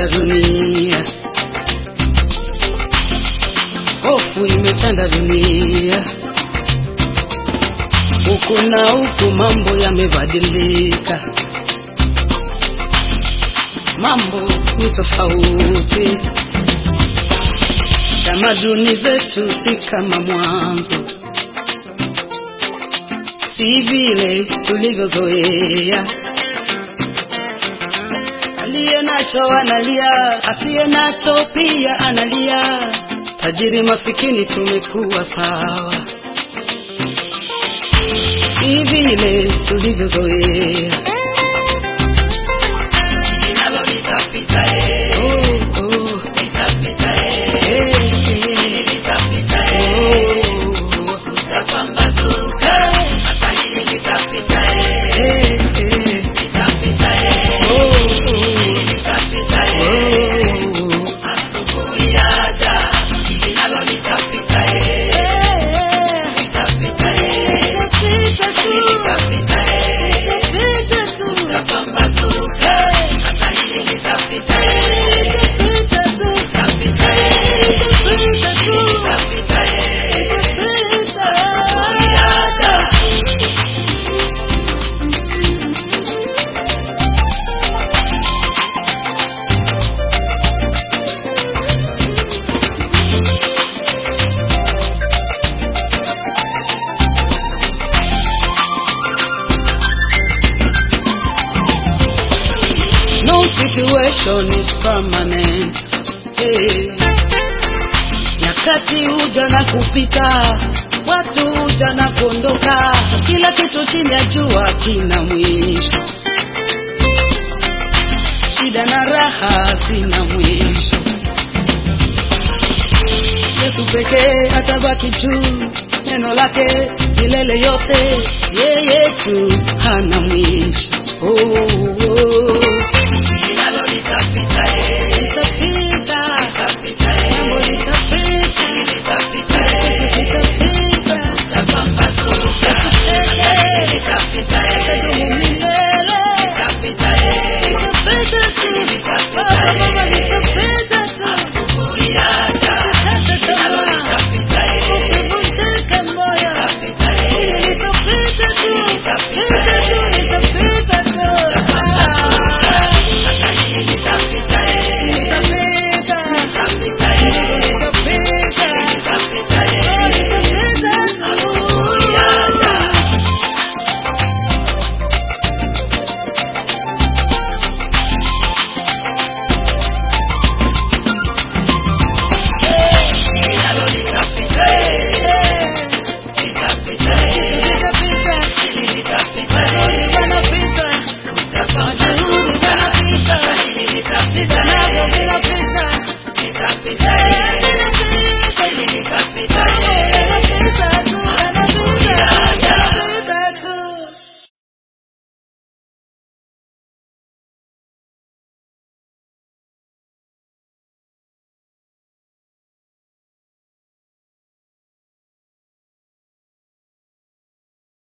imetanda dunia, hofu imetanda dunia, huku na huku mambo yamebadilika, mambo ni tofauti. Tamaduni zetu si kama mwanzo, si vile tulivyozoea. Aliye nacho analia, asiye nacho pia analia. Tajiri masikini tumekuwa sawa, si vile tulivyozoea. Linalo litapita, eh. Oh, oh, Litapita, eh. eh, eh, Litapita, eh. oh, Utapambazuka. Hata hili litapita, eh. eh, eh, Litapita, eh. oh, Hili litapita, eh. oh, Asubuhi yaja. Linalo litapita, eh. eh, Litapita, eh. Hili litapita, eh. Utapambazuka. Hata hili litapita, eh. Litapita, eh. Hili litapita, eh. Asubuhi yaja. No situation is permanent. Hey. Nyakati huja na kupita, watu huja na kuondoka, kila kitu chini ya jua kina mwisho. Shida na raha zina mwisho. Yesu pekee atabaki juu, neno lake milele yote, yeye tu hana mwisho. Oh.